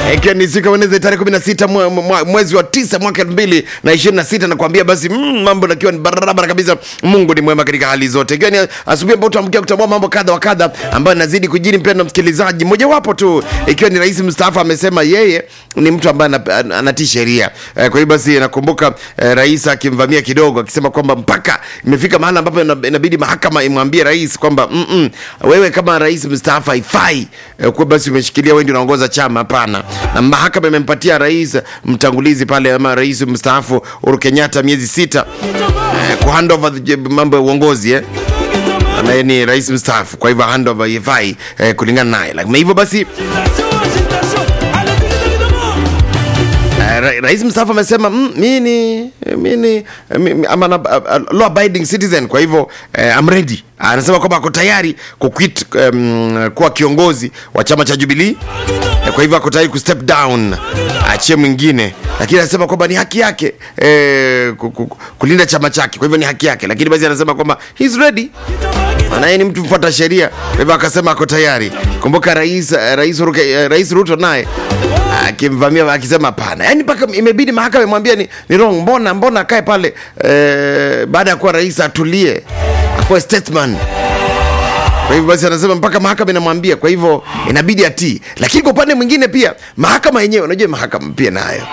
ikiwa ni siku ya Wednesday tarehe 16 mwe- mwe- mwezi wa tisa mwaka 2026 nakwambia basi mm, mambo nakiwa ni barabara kabisa. Mungu ni mwema katika hali zote, ikiwa ni asubuhi ambayo tuamkia kutambua mambo kadha wa kadha ambayo nazidi kujiri, mpendwa msikilizaji. Mojawapo tu ikiwa ni rais mstaafu amesema yeye ni mtu ambaye ana- ana- anatii sheria eh, kwa hiyo basi nakumbuka eh, rais akimvamia kidogo akisema kwamba mpaka imefika mahali ambapo ina- inabidi mahakama imwambie rais kwamba mm -mm, wewe kama rais mstaafu haifai eh, kuwa basi umeshikilia wewe ndio unaongoza chama. Hapana, na mahakama imempatia rais mtangulizi pale ama rais mstaafu Uhuru Kenyatta miezi sita eh, ku hand over the- mambo ya uongozi eh naye ni rais mstaafu, kwa hivyo handover haifai eh, kulingana naye. Lakini hivyo basi Eh, ra- rais mstaafu amesema mm, mi ni mi ni mi- mi- I'm an, a, a, law abiding citizen, kwa hivyo eh, I'm ready. Anasema kwamba ako tayari kuquit um, kuwa kiongozi wa chama cha Jubilee eh, kwa hivyo ako tayari kustep down, achie mwingine, lakini anasema kwamba ni haki yake eh, ku- ku- kulinda chama chake, kwa hivyo ni haki yake, lakini basi anasema kwamba he's ready maana yeye ni mtu mfuata sheria, kwa hivyo akasema ako tayari. Kumbuka rais eh, rais, Ruke, eh, rais Ruto naye akimvamia akisema hapana, yaani mpaka imebidi mahakama imwambia ni, ni wrong. Mbona mbona akae pale eh, baada ya kuwa rais atulie, akuwe statesman. Kwa hivyo basi anasema mpaka mahakama inamwambia, kwa hivyo inabidi atii. Lakini kwa upande mwingine pia mahakama yenyewe, unajua mahakama pia nayo